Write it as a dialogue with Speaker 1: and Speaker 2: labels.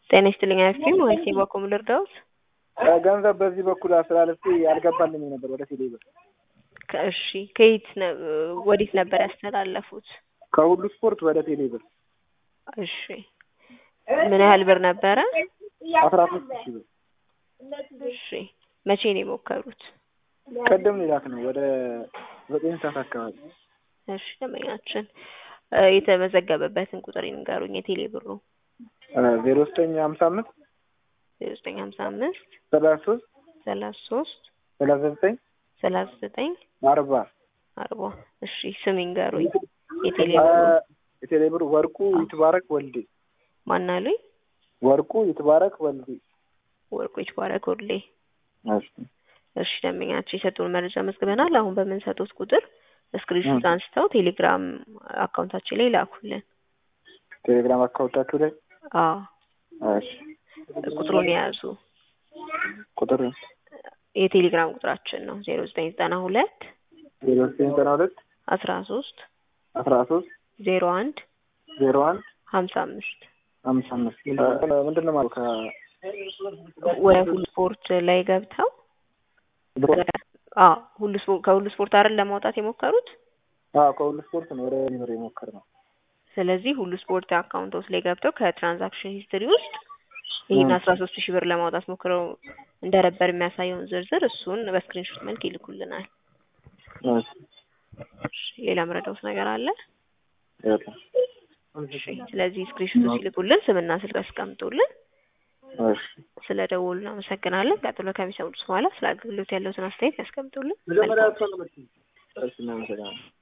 Speaker 1: ጤና ይስጥልኝ አያስኪም ወይስ በኩል ልርዳውት?
Speaker 2: ገንዘብ በዚህ በኩል አስተላልፌ አልገባልኝም ነበር ወደ ቴሌ ብር።
Speaker 1: እሺ ከየት ነ- ወዴት ነበር ያስተላለፉት?
Speaker 2: ከሁሉ ስፖርት ወደ ቴሌ ብር
Speaker 1: እሺ ምን ያህል ብር ነበረ?
Speaker 2: አስራ ሶስት ሺህ ብር
Speaker 1: እሺ መቼ ነው የሞከሩት?
Speaker 2: ቅድም ሊላክ ነው ወደ ዘጠኝ ሰዓት አካባቢ
Speaker 1: እሺ ደንበኛችን እ የተመዘገበበትን ቁጥር ይንገሩኝ። የቴሌ ብሩ
Speaker 2: ዜሮ ዘጠኝ ሀምሳ አምስት
Speaker 1: ዜሮ ዘጠኝ ሀምሳ አምስት
Speaker 2: ሰላሳ ሶስት
Speaker 1: ሰላሳ ሶስት
Speaker 2: ሰላሳ ዘጠኝ
Speaker 1: ሰላሳ ዘጠኝ
Speaker 2: አርባ
Speaker 1: አርባ እሺ ስም ይንገሩኝ። የቴሌ ብሩ
Speaker 2: የቴሌ ብር ወርቁ ይትባረክ ወልዴ
Speaker 1: ማን አሉኝ?
Speaker 2: ወርቁ ይትባረክ ወልዴ
Speaker 1: ወርቁ ይትባረክ ወልዴ።
Speaker 2: እሺ
Speaker 1: እሺ ደንበኛችን የሰጡን መረጃ መዝግበናል። አሁን በምንሰጡት ቁጥር ስክሪንሾት አንስተው ቴሌግራም አካውንታችን ላይ ላኩልን።
Speaker 2: ቴሌግራም አካውንታችሁ ላይ
Speaker 1: አዎ
Speaker 2: እሺ
Speaker 1: ቁጥሩን የያዙ
Speaker 2: ቁጥር
Speaker 1: የቴሌግራም ቁጥራችን ነው ዜሮ ዘጠኝ ዘጠና ሁለት
Speaker 2: ዜሮ ዘጠኝ ዘጠና ሁለት
Speaker 1: አስራ ሶስት
Speaker 2: አስራ ሶስት
Speaker 1: ዜሮ አንድ
Speaker 2: ዜሮ አንድ
Speaker 1: ሀምሳ አምስት
Speaker 2: አምሳ አምስት ምንድን ነው ማለት ከ
Speaker 1: ወደ ሁሉ ስፖርት ላይ ገብተው አዎ ሁሉ ስፖርት ከሁሉ ስፖርት አይደል ለማውጣት የሞከሩት።
Speaker 2: አዎ ከሁሉ ስፖርት ነው ወደ ብር የሞከርነው።
Speaker 1: ስለዚህ ሁሉ ስፖርት አካውንቶች ላይ ገብተው ከትራንዛክሽን ሂስትሪ ውስጥ ይህን አስራ ሶስት ሺህ ብር ለማውጣት ሞክረው እንደነበር የሚያሳየውን ዝርዝር እሱን በስክሪንሾት መልክ ይልኩልናል።
Speaker 2: እሺ
Speaker 1: እሺ፣ ሌላ መረዳውት ነገር አለ?
Speaker 2: ይኸውልህ።
Speaker 1: እሺ፣ ስለዚህ ስክሪንሾቱ ሲልኩልን ስምና ስልክ ያስቀምጡልን።
Speaker 2: እሺ
Speaker 1: ስለ ደወሉ እናመሰግናለን። ቀጥሎ ከሚሰሙት በኋላ ስለ አገልግሎት ያለውትን አስተያየት ያስቀምጡልን።
Speaker 2: መጀመሪያ እሷን ነው የምትይኝ። እሺ እናመሰግናለን።